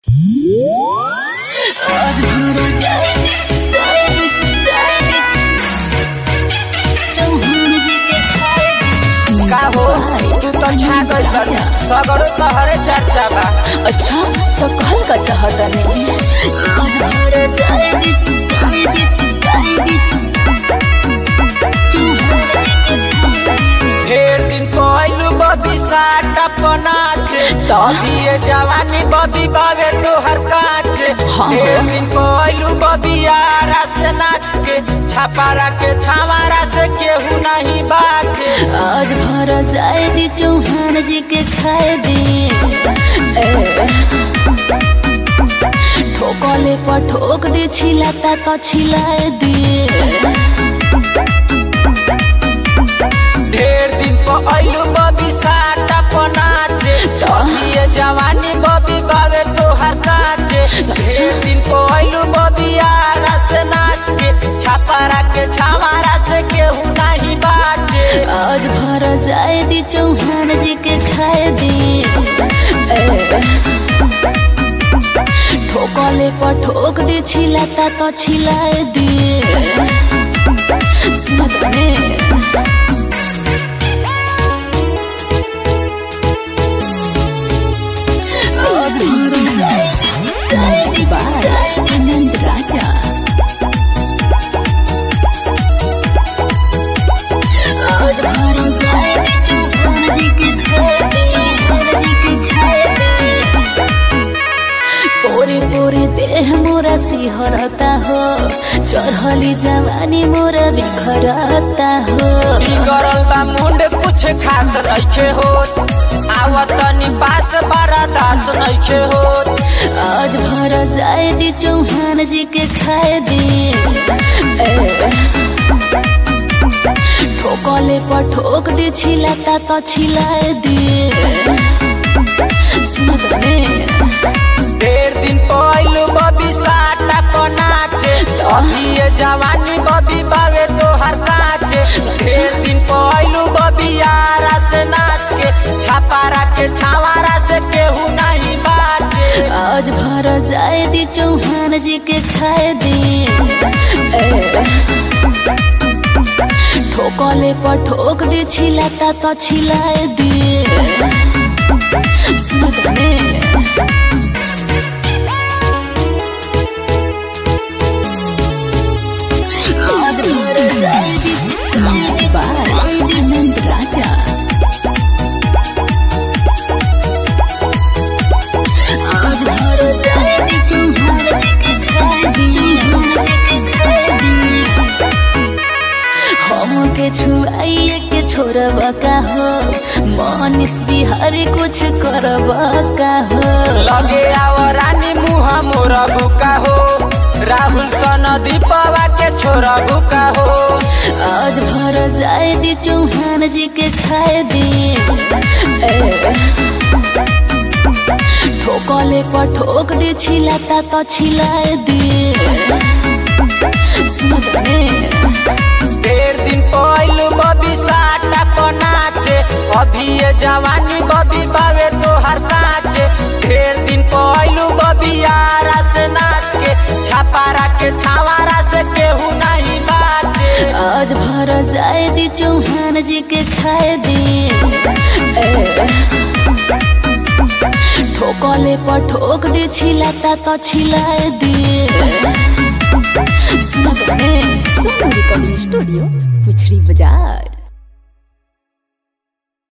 का हो तू तो छा गइल बारू सगरो तहरे चर्चा बा अच्छा तो कहल का चाहतने ढेर दिन पहलू बबी साट अपनाच तभी जवानी बबी बावे तोहर काच हाँ। ढेर दिन पहलू बबी आरा से नाच के छापारा के छावारा से केहू नहीं बाचे आज भर जाए दी चौहान जी के खाए दी ए, ठोकले पर ठोक दी छिलाता तो छिलाए दी ढेर दिन पहलू बबी साट अपनाच तभी जवानी बबी बावे तोहर काच ढेर दिन पहलू बबी आरा से नाच के छापारा के छावारा से केहू नहीं बाचे आज भर जाए दी चौहान जी के खाए दी ए, ठोकले पर ठोक दी छिलाता तो छिलाए दी सुनतने आज भर जाए दी बाय आनंद राजा आज भर जाए दी चौहान जी के खाए दी चौहान जी के खाए दी पोरे पोरे देह मोरा सिहरता हो चढ़ली जवानी मोरा बिखरता हो बिगड़ल बा मुंड कुछ खास नइखे होत आवत तनी पास बड़ा दास नइखे होत आज भर जाए दी चौहान जी के खाए दी ए, ठोकले पर ठोक दी छिलाता तो छिलाए दी सुनतने ढेर दिन पहलू बबी साटा को नाचे अभी ये जवानी बबी बावे तोहर काचे ढेर दिन पहलू बबी आरा से नाच के छापारा के छावारा से केहू नहीं बाचे आज भर जाए दी चौहान जी के खाए दी ए, ठोकले पर ठोक दी छिलाता तो छिलाए दी सुनतने आज भर जाए दी बाय आनंद राजा आज भर जाए दी चौहान जी के खाए दी चौहान जी के खाए दी हमके छुआइए के छोड़ब का हो मनीष बिहारी कुछ करब का हो लगे आव रानी मुहा मोरा बुका हो राहुल सन दीपवा के छोरा बुका हो आज भर जाए दी चौहान जी के खाए दी ए, ठोकले पर ठोक दी छिलाता तो छिलाए दी सुनतने ढेर दिन पहलू बबी साटा को नाचे अभी ये जवानी बबी बावे तोहर काचे ढेर दिन पहलू बबी आरा से नाच के छापारा के छावारा से केहू नहीं बाचे आज भर जाए दी चौहान जी के खाए दी ए, ठोकले पर ठोक दी छिलाता तो छिलाए दी सुनतने सोनू रिकॉर्डिंग स्टूडियो पुछड़ी बाजार